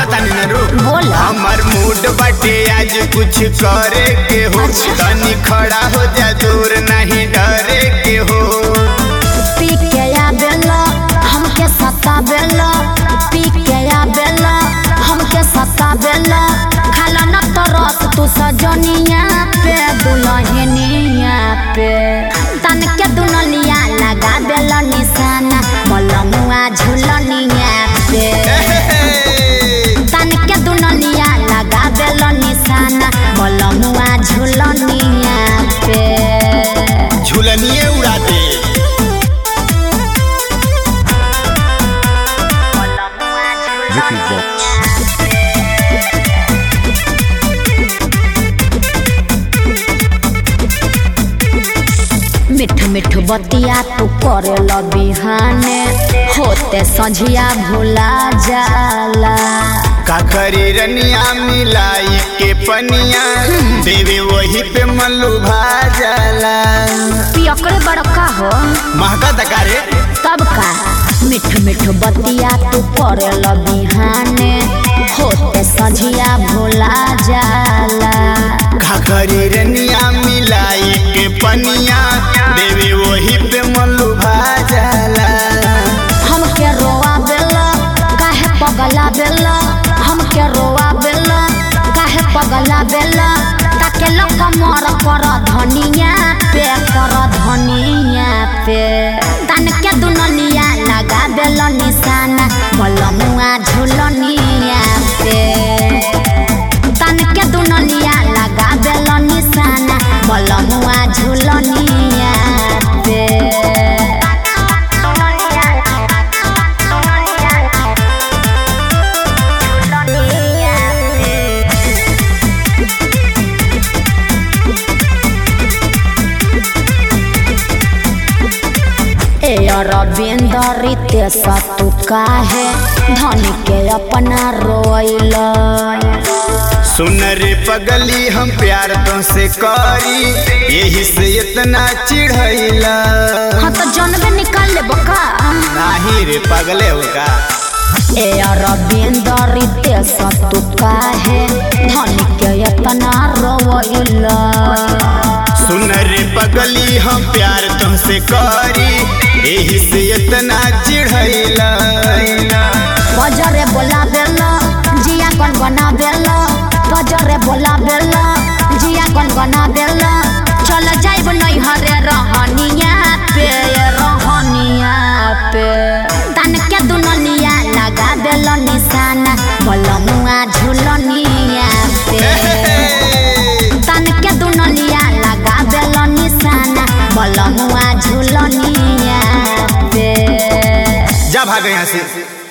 बोला तानी ना रू बोल हमर मूड बाटे आज कुछ करे के हो अच्छा। तनी खड़ा हो जा दूर नहीं डरे के हो पी के आबेला हमके सताबेला पी के आबेला हमके सताबेला खाला न तरस तू सजनिया पे दुल्हनिया पे तन के दुनलिया लगा देला निशाना मलमुआ झुलनिया पे तन के दुनलिया लगा देला निशाना मलमुआ झुलनिया पे झुलनिए उड़ा दे Ricky Vox. मिठ मिठ बतिया तू करे ल बिहाने होते संझिया भुला जाला का करी रनिया मिलाई के पनिया देवे वही पे मल्लू भाजला पियकड़े बड़का हो महका दकारे तब का मिठ मिठ बतिया तू करे ल बिहाने होते संझिया भुला जाला का करी रनिया मिलाई के पनिया देवे वही पे मल्लू भाजला हमके रोआ बेला काहे पगला बेला हमके रोआ बेला काहे पगला बेला ताके लोग मर कर धनिया पे कर धनिया पे तन के दुनलिया लगा बेला निशाना मलमुआ झुलनिया पे तन के दुनलिया लगा बेला निशाना मलमुआ झुलनिया पे ए अरविंद रितेश तू काहे धनी के अपना रोइल सुन रे पगली हम प्यार तो से करी यही से इतना चिढ़ैला हाँ तो जनबे निकाल ले बका नाही रे पगले होगा ए अरविंद रितेश तू काहे धनी के अपना रोइल सुन रे पगली हम प्यार तुमसे करी यही से इतना चिढ़ैला बजरे बोला बेला जिया कन बना बेला बजरे बोला बेला जिया कन बना बेला चल जाइब नहीं हरे रहनिया पे रहनिया पे तन के दुनलिया लगा बेला निशाना बलमुआ झुलनिया पे तन के दुनलिया लगा बेला निशाना बलमुआ झुलनिया पे जा भाग यहाँ से